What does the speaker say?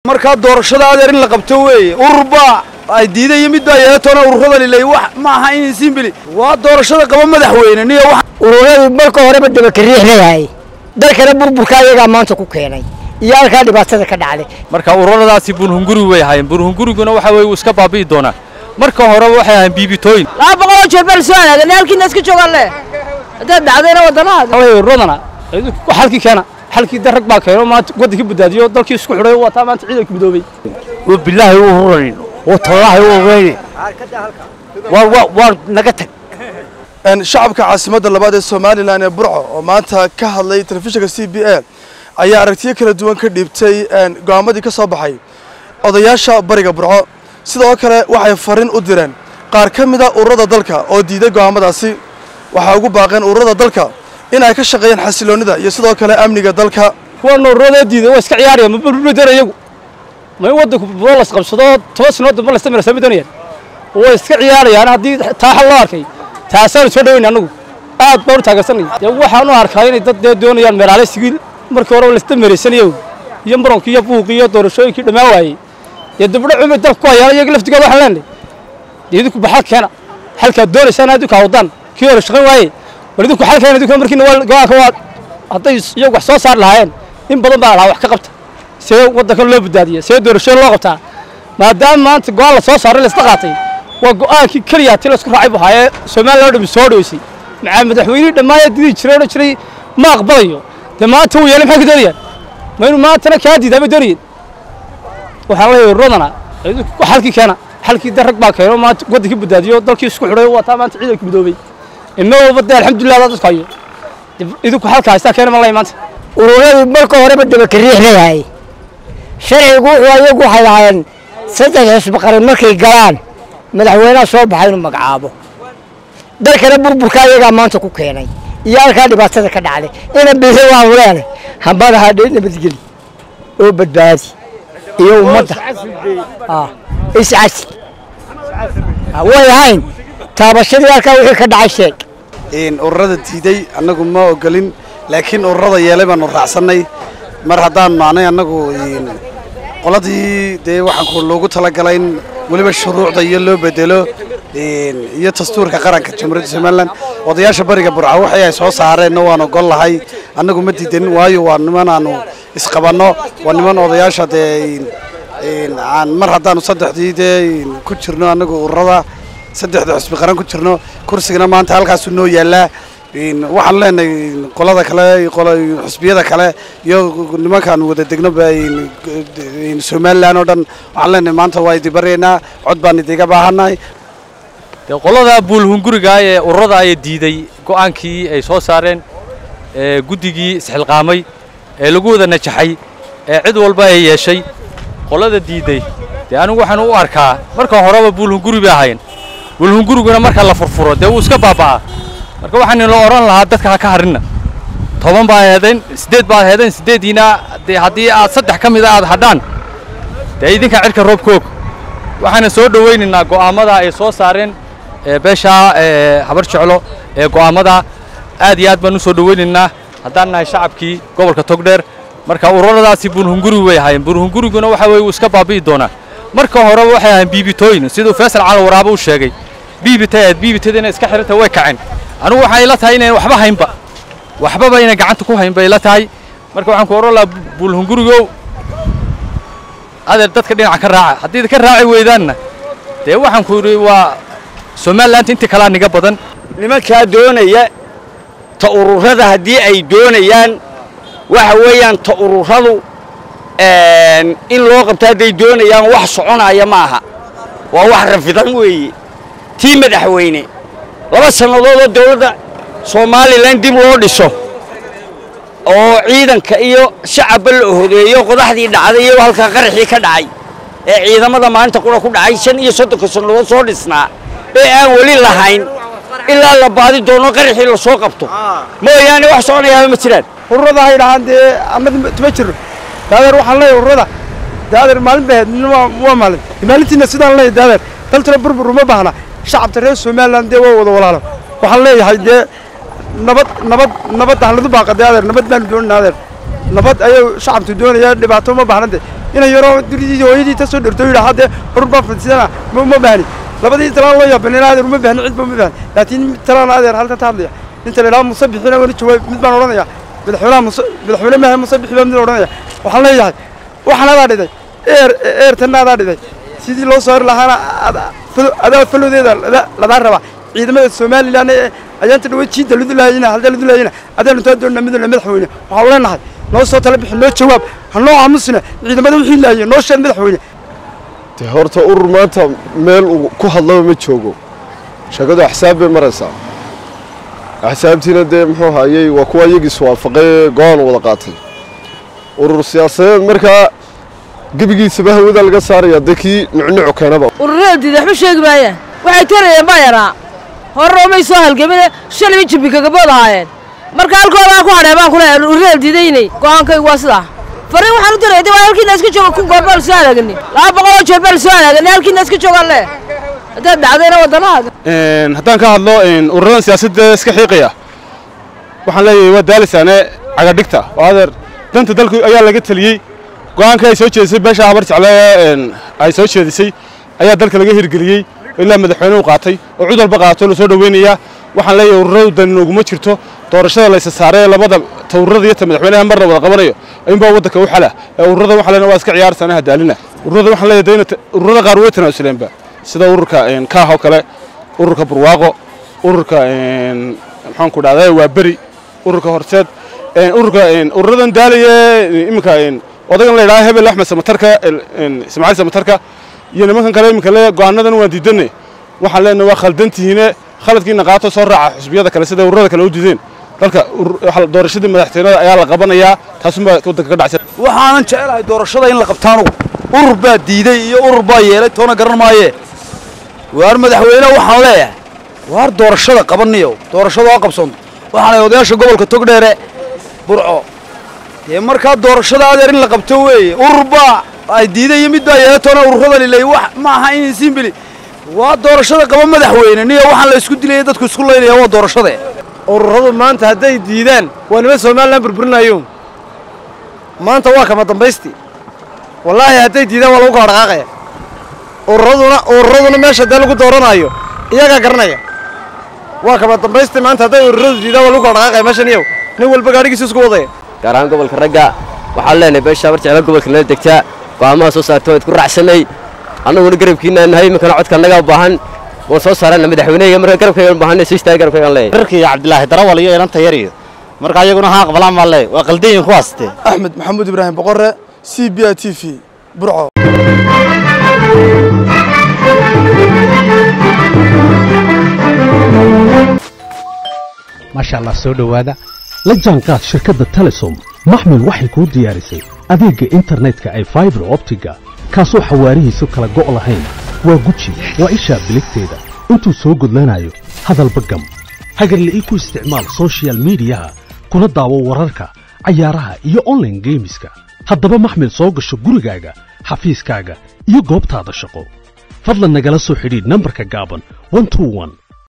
markaa doorashada adeer in la qabto weeye ururbaa ay diiday iyo mid baa yeelatoona ururada lilay wax ma aha in simbili waa doorashada qaba madaxweyne niyo wax ururadii marka horeba dabakariix leeyahay dalkana burburka ayagaa maanta ku keenay iyo halkaa dhibaatada ka dhacday marka ururadaasi burhunguri way ahaayeen burhunguriguna waxa weye wuu iska baabi'i doonaa marka horeba waxay ahaayeen biibitooyin laba boqoloo jeer baa la soo aadan halkiina iska joogaan le haddaad dhacdayna waddanaha ururadana xalkii keena xalkii darag baa keeno maanta waddankii badbaadiyo dalkii isku xidhay wataa maanta ciidanka midoobay bilaahi u hurayn oo tallaahi u hurayne waa naga tag shacabka caasimadda labaad ee somalilan ee burco oo maanta ka hadlay telefishinka c b a ayaa aragtiyo kala duwan ka dhiibtay go'aamadii ka soo baxay odayaasha bariga burco sidoo kale waxay fariin u direen qaar ka mida ururada dalka oo diiday go'aamadaasi waxaa ugu baaqeen ururada dalka in ay ka shaqeeyaan xasiloonnida iyo sidoo kale amniga dalka kuwana ururada diiday waa iska ciyaaraya ma burburidana iyagu ma in waddanku buro las qabsado toban sanood damba laysta marasa ma doonayaan way iska ciyaarayaan haddii taa xal loo arkay taasaanu soo dhawayna annagu aad baan u taageersanaya dee waxaan u arkaa inay dad dee doonayaan meelaale sigiil markii horeba laysta maraysanayo iyo muranki iyo buuqi iyo doorashooyinkii dhammaan waayey dee dubdho cumay dalka ku hayaan iyaga laftigooda waxaan leenahay dee idinku baxal keena xalkaad doonaysaan idinku hawdaan kii hore shaqayn waaye war idinku xal keena idinku markiina waa go-aanka waa hadday iyagu wax soo saari lahaayeen in badan baa lahaa wax ka qabta see waddankan loo badbaadiya see doorashooyin loo qabtaa maadaama maanta go-aan la soo saaray laisla qaatay waa go-aankii keliya tii laisku raacay buu haayee somalilan oo dhami soo dhoweysay macaa madaxweynihii dhammaaya didii jiray odhan jiray ma aqbalayo dee maanta wuu yeelay maxay ka doonayaan ma inuu maantana kaa diidaa bay doonayeen waxaan leeyahay ururadana xalkii keena xalkii darag baa keeno maanta waddankii badbaadiyo dalkii isku xidhay wataa maanta ciidanka midoobay ima walba dee alxamdulilah adaa dadku hayo idinku xalka haystaa keena ma lay maanta ururadii marka horeba dabakariix leeyahay sharcigu wuxuu ayagu waxay lahaayeen saddex xisbi qaran markay galaan madaxweynaha soo baxa inuu magacaabo dalkana burburka ayagaa maanta ku keenay iyo halkaa dhibaatada ka dhacday ina bihi waanu leenay hambada hadhay nabadgeli oo badbaadi iyo ummadda iscasi way ahayn taabashadii halkaa wixii ka dhacay sheeg ururada diiday annagu ma ogolin laakiin ururada yeelay baanu raacsannay mar haddaan maanay annagu qoladii dee waxaan loogu talagalay in weliba shuruucda iyo loo bedelo iyo dastuurka qaranka jamhuuriyadda somalilan odayaasha bariga burca waxay ay soo saareenna waan ogol lahay annagu ma diidanin waayo waa niman aanu isqabanno waa niman odayaasha dee aan mar haddaanu saddexdii dee ku jirno annagu ururada saddexda xusbi qaran ku jirno kursigana maanta halkaasuu noo yaallaa waxaan leenahay qolada kale xusbiyada kale iyo nimankaan wada degno somalilan oo dhan waxaan leenahay maanta waa idi baryaynaa cod baan idiga baahannahay dee qolada buulhunguriga ee ururada ayaa diiday go'aankii ay soo saareen ee guddigii isxilqaamay ee lagu wada najaxay ee cid walba ay yeeshay qolada diiday dee anigu waxaan u arkaa marka horeba buulhunguri bay ahaayeen buulhunguriguna marka la furfuro dee wuu iska baaba'aa marka waxaan la odhan lahaa dadka ha ka harrinna toban baa heedeen siddeed baad heedeen siddeeddiina dee haddii aad saddex ka mida aad hadhaan dee idinka cidhka roobkoog waxaana soo dhowaynaynaa go'aammada ay soo saareen beeshaa habar jeclo ee go'aammada aad iyo aad baan u soo dhowaynaynaa haddaan nahay shacabkii gobolka togdheer marka ururadaasi buulhunguri way ahaayeen buulhunguriguna waxa weye wuu iska baabi'i doonaa marka horeba waxay ahaayeen biibitooyin siduu faysal cali waraabo u sheegay biibita aad biibitadina iska xiranta way kaceen anigu waxay ila tahay inayn waxba haynba waxbaba inay gacanta ku hayn bay ila tahay marka waxaan ku oran lahaa buulhungurigow adeer dadka dhinaca ka raaca haddii ka raaci weydaanna dee waxaan ku yidhi waa somaliland intii kalaa niga badan nimankaa doonaya ta ururada haddii ay doonayaan waxa weeyaan ta ururadu in loo qabto hadday doonayaan wax soconaya ma aha waa wax rafidan weeye tii madaxweyne laba sannadood oo dawladda somalilan dib loo dhiso oo ciidanka iyo shacabba la hodeeyo qodaxdii dhacday iyo halkaa qaraxii ka dhacay ee ciidamada maalinta qura ku dhacay shan iyo soddonka sannadood soo dhisnaa ee aan weli lahayn ilaa la baadi doono qaraxii la soo qabto mooyaane wax soconayaaba ma jiraan ururada hay dhahaan dee amad ma jiro daadeer waxaan leeyahay ururada daadeer maalin bay ahayd midna waa maalin maalintiina sidaan leeyahay daadeer daltuna burbur uma baahna shacabta reer somaliland dee waa wada walaalo waxaan leeyahay dee nabad nabad nabad dahladu baaqa dee adeer nabad baanu doonayna adeer nabad ayuu shacabtu doonaya dhibaato uma baahna dee inay yaroo duridiisa hooyadii ta soo dhirto yidhaa haddee urur baa fadsidana ma uma baahni labadii talaan loo yaabanina adeer uma baahni cidba uma baahni laakiin mid talaan adeer halka ta hadlaya inta la yidhaha musabixina wani jawaab mid baan odhanaya madaxweynaha musa madaxweyne maaha musabixi baa mid odhanaya waxaan leeyahay waxaan adaa dhiday eer eertanna adaa dhiday sidii loo soo hori lahaana ada- falo- adaa falowdeeda lada- ladaa rabaa ciidamada somalilan ee ayaanta dhawe jiinta ludulaayina halda ludulaayina adaanu taa doonna midna madaxweyne waxaan leenahay noo soo tala bixi noo jawaab ha noo aamusina ciidamada wixii laayay noo sheeg madaxweyne de horta urur maanta meel uu ku hadlaba ma joogo sheekadu axsaab bay maraysaa axsaabtiina dee muxuu hayey waa kuwa iyagiis waafaqay go-aan wada qaatay urur siyaasadeed markaa gebigiisaba hawada laga saaraya dee kii nucnucu keenaba ururada diida waxba sheegi maayaan waxay tarayeen baa yaraa horena umay soo halgamine shalay jibbi kagabood ahaayeen marka halkoodaa ku hadhee baan kuleeyahay ururada diidaynay go'aankaygu waa sidaa fariin waxaan u diraya de waa halkiina iska jooga kun goor baa la soo halaagani laba boqol oo jeer baa la soo halaagani halkiina iska joogaan le haddaad dhacdayna waddanaha haddaan ka hadlo ururadan siyaasadda iska xiiqaya waxaan leeyahay waa daalisaane cagadhigta oo adeer danta dalku ayaa laga teliyey go'aanka ay soo jeedisay beesha habar jecle ay soo jeedisay ayaa dalka laga hirgeliyey ilaa madaxweynuhu qaatay oo cid walba qaato la soo dhoweynayaa waxaan leeyahay ururadu dan inooguma jirto doorashada laysa saaray ee labada tawrada iyo ta madaxweynaha marna wada qabanayo inbaa waddanka u xala ee ururada waxaan leenahay waa iska ciyaarsaanaha daalina ururada waxaan leeyahay dayna ururada qaar way tanaasuleenba sida ururka kaah oo kale ururka burwaaqo ururka maxaan ku dhahdaa waa beri ururka horseed ururka ururadan daalaya iminka odagan la yidhaha hebel axmed samatarka ismaaciil samatarka iyo nimankan kale iminka le go'aanadan waan diidanne waxaan leenahay waa khaldantihiine khaladkiina qaato soo raaca xusbiyada kale sida ururada kale u diideen dalka doorashadii madaxtooyada ayaa la qabanayaa taasunbaa waddanka ka dhacsan waxaanan jecelahay doorashada in la qabtaanu urur baa diiday iyo urur baa yeelay toona garan maaye waar madaxweyne waxaan leeyahay waar doorashada qabaniyo doorashada oo qabsoonto waxaanay odayaasha gobolka togdheere burco dee markaa doorashada adeer in la qabto weeye urur baa ay diiday iyo mid baa yeelay toona ururada lilay wax ma aha in simbili waa doorashada qaba madaxweyne niyo waxaan la isku dilaya dadku isku laynaya waa doorashade ururadu maanta hadday diidaan waa nima somalilan burburinayo maanta waa kama dambaystii wallaahi hadday diidaan waa lagu kala dhaqaaqaya ururaduna ururaduna meesha dee lagu dooranayo iyagaa garanaya waa kama dambaystii maanta hadday ururadu diidaan waa lagu kala dhaqaaqaya meeshan iyow nin walba gaadhigiisa isku wadaya gaar ahaan gobolka ragga waxaan leenahay beesha habar jecla gobolka nala degtaa go'aamaha soo saarta waad ku raacsanay annaguna garabkiina nahay iminkana codka annagaa baahan waan soo saarana madaxweyneyga marka garabkayga baahan soo istaaga garabkaygaan leeyahay garkii cabdilaahi darawal iyo inanta yar iyo marka ayaguna haa aqbalaan baa leeyahay waa qaldayin kuwaaste axmed maxamuud ibraahim boqore c b i t v burco maasha allah soo dhowaada la jaanqaad shirkadda telesom maxmil waxay kuu diyaarisay adeegga internetka ay faibar optiga kaasoo xawaarihiisu kala go' lahayn waa guji waa ishaa biligteeda intuu soo gudlanayo hadalba gam hagarle ii ku isticmaal soshiyal miidiyaha kuna daawo wararka cayaaraha iyo onlaine geemiska haddaba maxmil soo gasho gurigaaga xafiiskaaga iyo goobtaada shaqo fadlan nagala soo xidhiidh nambarka gaaban